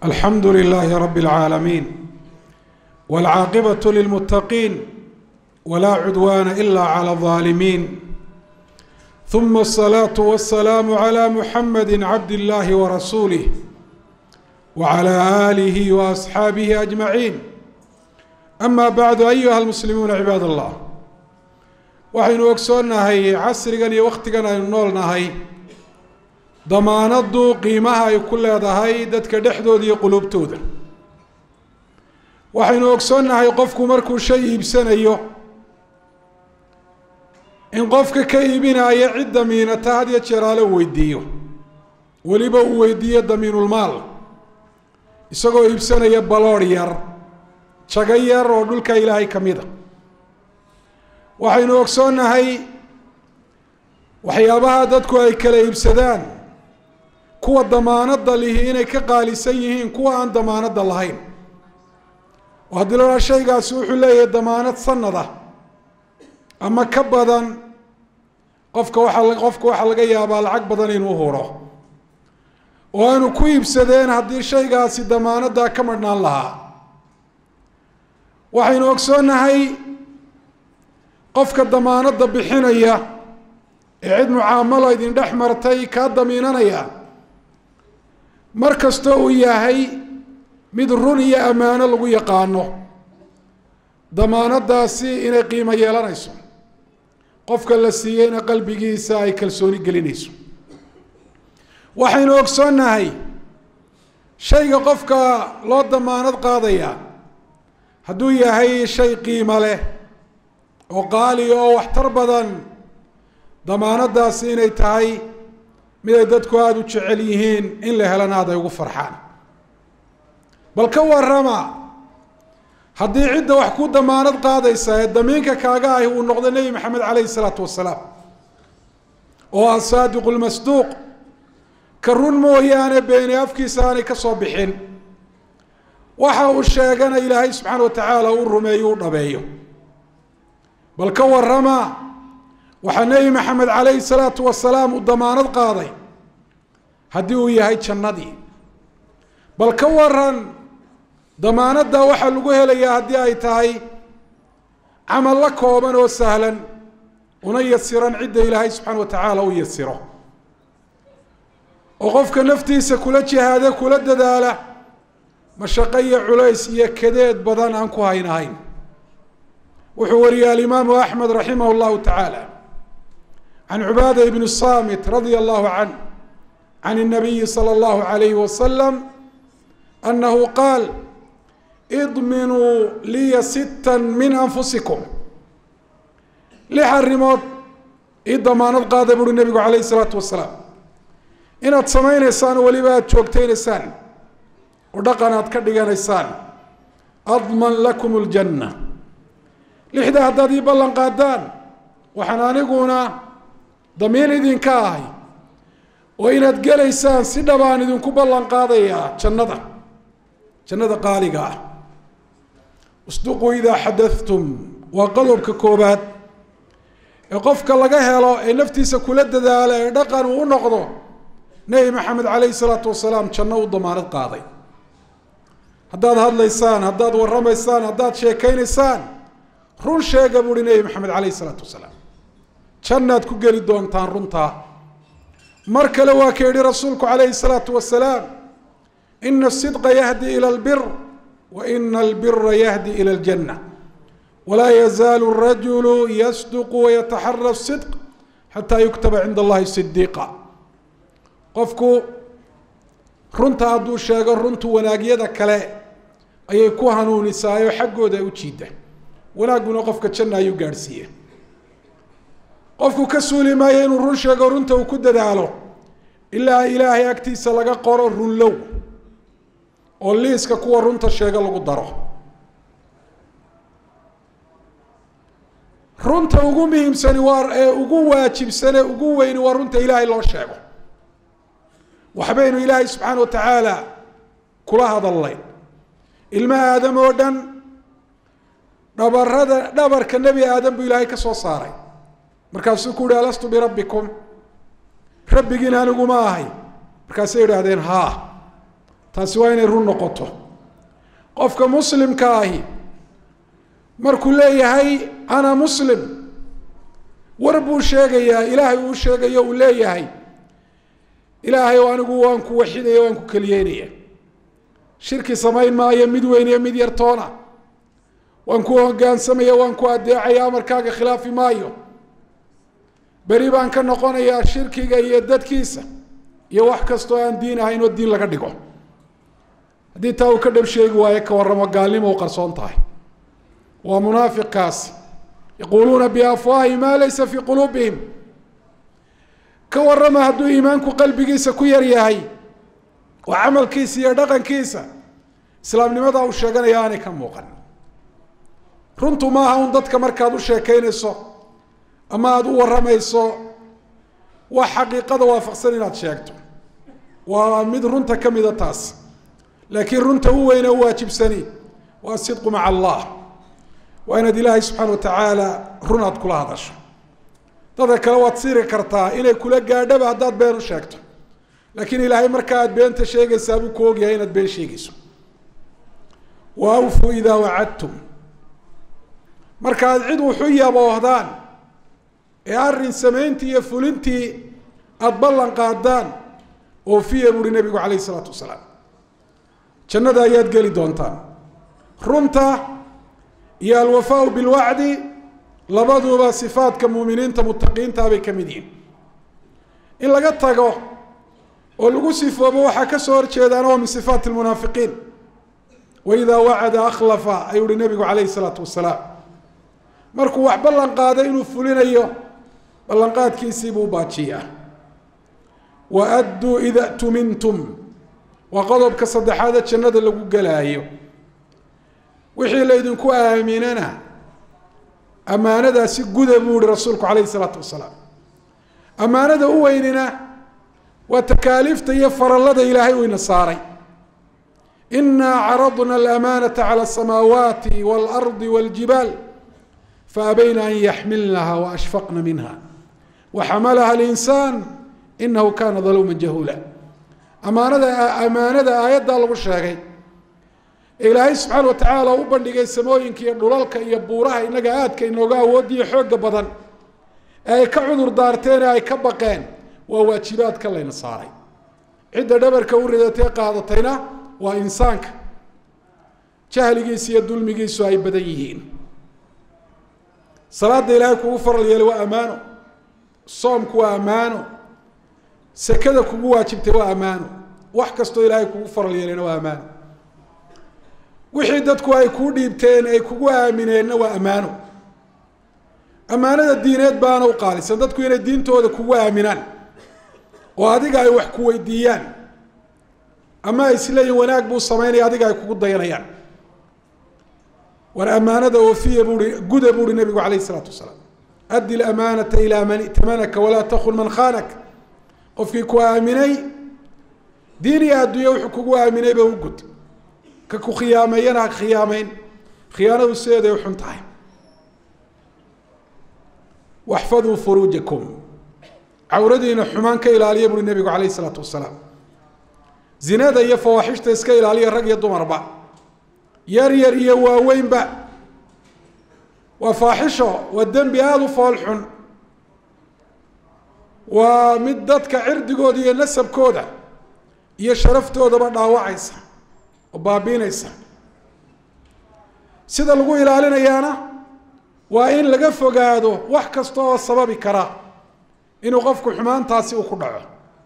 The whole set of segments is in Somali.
الحمد لله رب العالمين والعاقبة للمتقين ولا عدوان إلا على الظالمين ثم الصلاة والسلام على محمد عبد الله ورسوله وعلى آله وأصحابه أجمعين أما بعد أيها المسلمون عباad الله waxaynu ogsoonnahay casrigan iyo wakhtigan aynu nool nahay damaanaddu qiimaha ay ku leedahay dadka dhexdooda iyo qulubtooda waxaynu ogsoonnahay qofku markuu shay iibsanayo in qofka ka iibinaya cid damiinata had iyo jeeraale u weydiiyo weliba uu weydiiyo damiinulmaal isagoo iibsanaya baloodh yar jago yar oo dhulka ilaahay ka mid a waxaynu ogsoonnahay waxyaabaha dadku ay kala iibsadaan kuwa damaanadda lihi inay ka qaalisan yihiin kuwa aan damaanadda lahayn oo haddii la odhaa shaygaasi wuxuu leeyahay damaanad sanad ah ama ka badan qofka waxaa qofka waxaa laga yaabaa lacag badan inuu huro oo aanu ku iibsadeen haddii shaygaasi damaanaddaa ka madhnaan lahaa waxaynu ogsoonnahay qofka damaanadda bixinaya ee cid mucaamalo idin dhex martay kaa damiinanaya mar kastoo uu yahay mid run iyo ammaano lagu yaqaano damaanaddaasi inay qiimo yeelanayso qofka la siiyeyna qalbigiisa ay kalsooni gelinayso waxaynu ogsoonnahay shayga qofka loo damaanad qaadaya hadduu yahay shay qiimo leh oo qaaliga oo waxtar badan damaanaddaasi inay tahay mid ay dadku aada u jecel yihiin in la helana aad ay ugu farxaan bal ka warama haddii cidda wax ku damaanad qaadaysa ee damiinka kaaga ahi uu noqdo nebi maxamed caleyhi isalaatu wasalaam oo asaadiqu lmasduuq ka run mooyaane beeni afkiisa aanay ka soo bixin waxa uu sheegana ilaahay subxaana wa tacaala u rumeeyo u dhabeeyo bal ka warama waxaa nebi maxamed caleyhi salaatu wasalaam uu damaanad qaaday haddii uu yahay jannadii bal ka waran damaanadda waxaa lagu helayaa haddii ay tahay camal la kooban oo sahlan una yasiran cidda ilaahay subxaana wa tacaala u yasiro oo qofka naftiisa kula jihaada kula dadaala mashaqo iyo culays iyo kadeed badan aan ku haynahayn wuxuu wariyay alimaamu axmed raximah llahu tacaala can cubaada ibni samit radia allahu canh can الnabiyi salى اllahu alayhi wasalam anahu qaal idminuu liya sita min anfusikum lix arrimood ii damaanad qaada buuri nebigu calayh isalaatu wasalaam inaad samaynaysaan oo weliba aada joogtaynaysaan oo dhaqan aad ka dhiganaysaan adman lakum اljanna lixda haddaad ii ballan qaadaan waxaan aniguna damiin idinka ahay oo inaad gelaysaan si dhabaan idinku ballan qaadayaa jannada jannada qaaliga ah isduquu idaa xadathtum waa qodobka koobaad ee qofka laga helo ee naftiisa kula dadaala ee dhaqan uu u noqdo nebi maxamed caleyhi salaatu wasalaam janno u damaanad qaaday haddaad hadlaysaan haddaad warramaysaan haddaad sheekaynaysaan run sheega buuhi nebi maxamed caleyhi isalaatu wasalaam jannaad ku geli doontaan runtaa mar kale waa ka yihi rasuulku calayhi salaatu wasalaam ina asidqa yahdi ila albir wa ina albira yahdi ila aljanna walaa yazaalu rajulu yasduqu wayataxara sidq xataa yuktaba cinda allahi sidiiqa qofku runta hadduu sheego runtu wanaagyada kale ayay ku hanuunisaayoo xaggooda u jiida wanaagguna qofka janna ayuu gaadhsiiya qofku ka suuli maayo inuu run sheego runta uu ku dadaalo ilaa ilaahay agtiisa laga qoro runlow oo liiska kuwa runta sheega lagu daro runta ugu muhiimsani waa ee ugu waajibsane ugu weyni waa runta ilaahay loo sheego waxbaynu ilaahay subxaana wa tacaala kula hadalnay ilma aadam oo dhan dhabarada dhabarka nebi aadam buu ilaahay ka soo saaray markaasuu ku yihi alastu birabbikum rabbigiin aniguma ahay markaasay idhaahdeen haa taasi waa inay run noqoto qofka muslimka ahi markuu leeyahay ana muslim war buu sheegayaa ilaahay uu sheegayo uu leeyahay ilaahay anigu waan ku waxidaya waan ku keliyeynaya shirki samayn maayo mid weyn iyo mid yartoona waan ku hogaansamaya waan ku adeecaya amarkaaga khilaafi maayo beri baan ka noqonayaa shirkiga iyo dadkiisa iyo wax kastoo aan diin ahayn oo diin laga dhigo haddii taa uu ka dhab sheegi waayo ka warramo gaalnimo u qarsoon tahay waa munaafiqkaasi yaquuluuna biafwaahi maa laysa fii quluubihim ka warrama hadduu iimaanku qalbigiisa ku yar yahay oo camalkiisa iyo dhaqankiisa islaamnimada uu sheeganaya aanay ka muuqan runtu maaha un dadka markaad u sheekaynayso ama aada u warramayso wax xaqiiqada waafaqsan inaad sheegto waa mid runta ka mida taas laakiin runta u weyne u waajibsani waa sidqu maca allah waa inaad ilaahay subxaana watacaala run aad kula hadasho dadka kale waad siri kartaa inay kula gaadhaba haddaad been u sheegto laakiin ilaahay marka aad beenta sheegaysaa buu ku ogyahay inaad been sheegayso wa awfuu idaa wacadtum markaad cid wuxu yaboohdaan ee arrin samayntii iyo fulintii aada ballan qaadaan oofiya buuhi nebigu calayh isalaatu wasalaam jannada ayaad geli doontaan runta iyo alwafaau bilwacdi labaduba sifaadka muuminiinta mutaqiinta bay ka mid yihin in laga tago oo lagu sifoobo waxaa ka soo horjeedaana waa min sifaati lmunaafiqiin waidaa wacada akhlafa ayuu uhi nebigu calayhi isalaatu wasalaam markuu wax ballan qaaday inuu fulinayo ballanqaadkiisii buu baajiyaa wa adduu ida tumintum waa qodobka saddexaade jannada lagu gelaayo wixii laydinku aaminana ammaanadaasi guda buu ihi rasuulku calayhi isalaatu wasalaam ammaanada u weynina waa takaaliifta iyo farallada ilaahay uu ina saaray inaa caradna alamanata cala asamaawaati waalardi waljibaal faabayna an yaxmilnaha waashfaqna minha waxamalaha alinsaan inahu kana daluuma jahuula amaanada amaanada aayaddaa lagu sheegay ee ilaahay subxaana wa tacaala u bandhigay samooyinka iyo dhulalka iyo buuraha inaga aadka inooga awoodiyo xooga badan ee ay ka cudur daarteen ee ay ka baqeen waa waajibaadka layna saaray cidda dhabarka u ridatee qaadatayna waa insaanka jahligiisa iyo dulmigiisu ay badan yihiin salaada ilaahay kugu faral yeelay waa ammaano soomku waa ammaano sekada kugu waajibtay waa ammaano wax kastoo ilaahay kugu faral yeelayna waa ammaano wixii dadku ay kuu dhiibteen ay kugu aamineenna waa ammaano ammaanada diineed baana u qaalisan dadku inay diintooda kugu aaminaan oo adiga ay wax ku weydiiyaan ama ay isleeyihin wanaag buu samaynaya adiga ay kugu dayanayaan war amaanada oofiya buui guda buuhi nabigu alayh isalaatu wasalaam addi lamaanata ilaa man itamanaka walaa takun man khaanak qofkii ku aaminay diin iyo adduunya wuxuu kugu aaminayba u gud ka ku khiyaameeyana ha khiyaameyn khiyaanadu sideeday u xun tahay waxfaduu furuujakum cawradiina xumaan ka ilaaliya buui nabigu alayh isalaatu wasalaam zinada iyo fawaaxishta iska ilaaliya rag iyo dumarba yar yar iyo waaweynba waa faaxisho waa dembi aada u fool xun waa mid dadka cirdigooda iyo nasabkooda iyo sharaftoodaba dhaawacaysa oo baabiinaysa sida lagu ilaalinayaana waa in laga fogaado wax kasta oo sababi kara inuu qofku xumaantaasi uu ku dhaco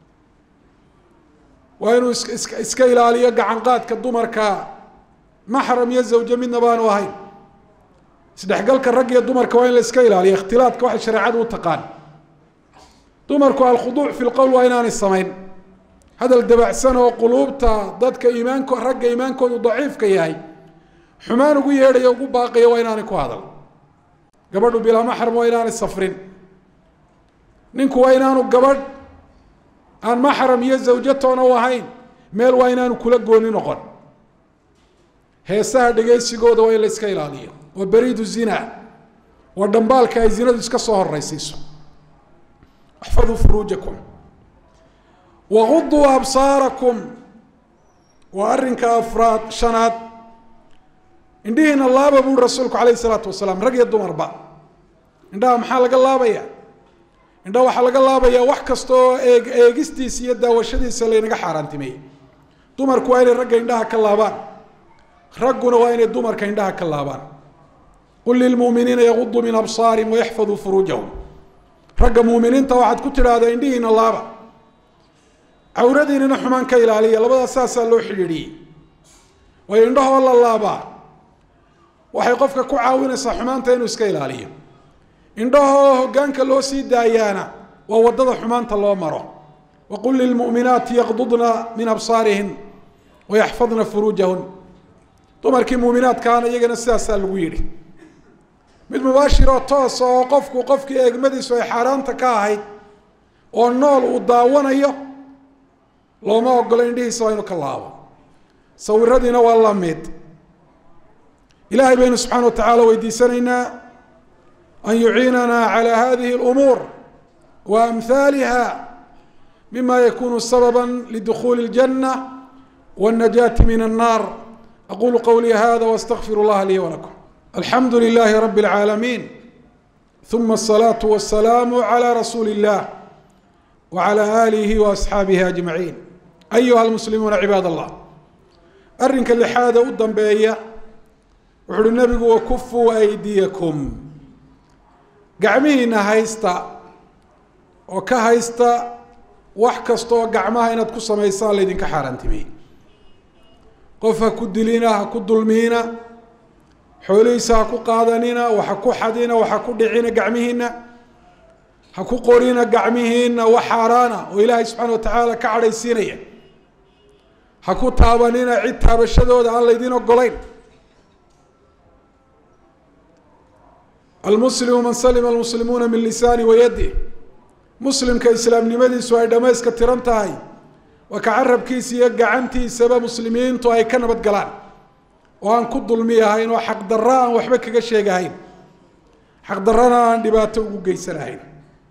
waa inuu is is iska ilaaliyo gacanqaadka dumarka maxram iyo zawje midna baanu ahayn isdhexgalka rag iyo dumarka waa in la iska ilaaliyo ikhtilaadka waxay shareecadu u taqaan dumarku alkhuduuc fi lqowl waa inaanay samayn hadal dabacsan oo quluubta dadka iimaanko ragga iimaankoodu daciifka yahay xumaan ugu yeedhaya ugu baaqaya waa inaanay ku hadal gabadhu bilaa maxram waa inaanay safrin ninku waa inaanu gabadh aan maxram iyo zawjatoona u ahayn meel waa inaanu kula gooni noqon heesaha dhegaysigooda waa in la iska ilaaliyo waa beriidu zina waa dhambaalka ay zinadu iska soo horeysiiso axfaduu furuujakum waguduu absaarakum waa arrinka afraad shanaad indhihiina laaba buuri rasuulku calayhi salaatu wasalaam rag iyo dumarba indhaha maxaa laga laabaya indhaha waxaa laga laabayaa wax kasta oo eeg eegistiisa iyo daawashadiisa laynaga xaaraantimeeyey dumarku waa inay ragga indhaha ka laabaan ragguna waa inay dumarka indhaha ka laabaan qul lilmuuminiina yaguduu min absaarihim wayaxfaduu furuujahum ragga muuminiinta waxaad ku tidhaahdaa indhihiina laaba cawradiinana xumaan ka ilaaliya labadaas saasaa loo xidhiidhiyey waayo indhahoo la laabaa waxay qofka ku caawinaysaa xumaanta inuu iska ilaaliyo indhahoo hoggaanka loo sii daayaana waa waddada xumaanta loo maro waqul lilmu'minaati yaqdudna min absaarihin wayaxfadna furuujahun dumarkii muuminaadkaana iyagana sidaasaa lagu yidhi mid mubaashiroo toosa oo qofku qofkii eegmadiisu ay xaaraanta ka ahayd oo nool uu daawanayo looma ogolo indhihiisa waa inu ka laabo sawiradiina waa la mid ilaahay baynu subxaana wa tacaala weydiisanaynaa an yuciinana calى hadihi اlumuur wa amhaaliha mima yakunu sababa lidukuli اljanة wالnajaati min الnar aqulu qawlii hada wاstagfir اllaha lii walakum alxamdu lilahi rabi اlcaalamiin ثuma الصlaaة والsalaam عlى rasuuli الlah وعlى آlihi وأصxaabihi أجmaعiin أyuha اlmuslimuuna cibaad الlah arrinka lixaada u dambeeya wuxu uhi nabigu wakufuu aydiyakum gacmihiina haysta oo ka haysta wax kasta oo gacmaha inaad ku samaysaan laydinka xaaraantimey qof ha ku dilina ha ku dulmiina xoolihiisa ha ku qaadanina waxa ku xadina waxa ku dhicina gacmihiina ha ku qorina gacmihiina wax xaaraana oo ilaahay subxaana wa tacaala ka cadhaysiinaya ha ku taabanina cid taabashadooda aan laydin ogolayn almuslimu man salima almuslimuuna min lisaani wayadi muslimka islaamnimadiisu ay dhammayska tiran tahay waa ka carabkiisa iyo gacantiisaba muslimiintu ay ka nabad galaan oo aan ku dulmi ahayn oo xaqdarro aan waxba kaga sheegahayn xaqdarrana aan dhibaato ugu geysanahayn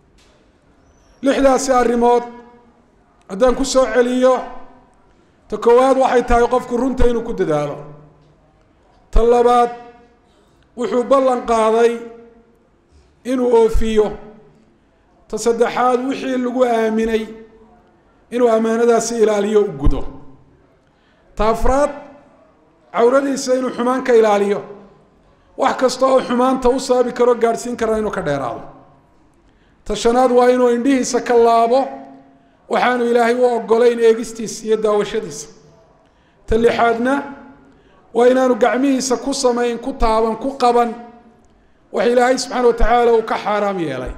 lixdaasi arrimood haddaan ku soo celiyo ta koowaad waxay tahay qofku runta inuu ku dadaalo ta labaad wuxuu ballan qaaday inuu oofiyo ta saddexaad wixii lagu aaminay inuu ammaanadaasi ilaaliyo u gudo ta afraad cawradiisa inuu xumaan ka ilaaliyo wax kasta oo xumaanta u sababi karo gaadhsiin kara inuu ka dheeraado ta shanaad waa inuu indhihiisa ka laabo waxaanu ilaahay u ogolayn eegistiisa iyo daawashadiisa ta lixaadna waa inaanu gacmihiisa ku samayn ku taaban ku qaban wax ilaahay subxaana wa tacaala uu ka xaaraam yeelay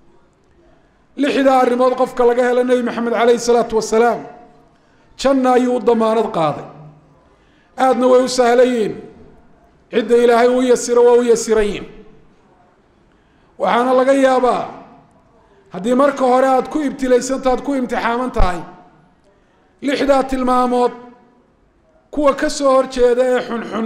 lixdaa arrimood qofka laga helo nebi maxamed caleyhi salaatu wasalaam janna ayuu u damaanad qaaday aadna way u sahlayiin cidda ilaahay u yasiro waa u yasiran yihin waxaana laga yaabaa haddii marka hore aada ku ibtilaysanta aad ku imtixaaman tahay lixdaa tilmaamood kuwa ka soo horjeeda ee xunxun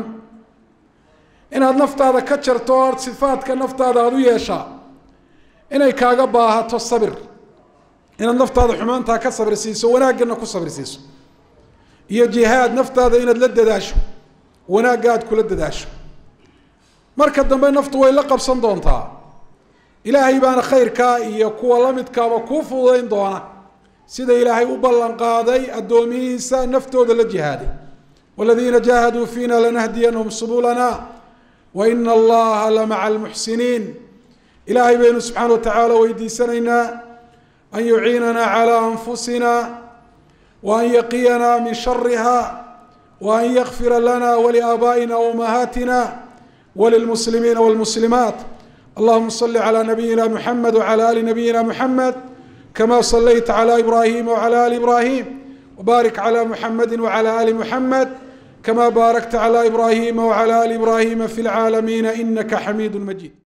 inaad naftaada ka jarto oo sifaadka naftaada aada u yeeshaa inay kaaga baahato sabir inaad naftaada xumaantaa ka sabir siiso wanaaggana ku sabir siiso iyo jihaad naftaada inaad la dadaasho wanaagga aad kula dadaasho marka dambe naftu way la qabsan doontaa ilaahay baana khayrkaa iyo kuwa lamidkaaba kuu fududayn doona sida ilaahay u ballan qaaday addoomihiisa naftooda la jihaaday والذيina جاهdوا فيna لنhdيnهم سبلنا وإن الlaha لمع المحسiنين ilahay baynu سubحaanه وataعaalى weydiisanaynaa أn يuعiinana عlى أنfusina وأn yقiyna min شhرha وأn yغfira lna ولآbائina وأمahaaتina وللمسلمiiن والمسلمات اللهma صل على نبيina محمد وعلى آل نبيina محمد كما صليت على إبراهيم وعلى آل إبراهيم وبارك على محمد وعلى آل محمد كما باركت على إبراهيم وعلى آل إبراهيم في العالمين إنك حميد مجيد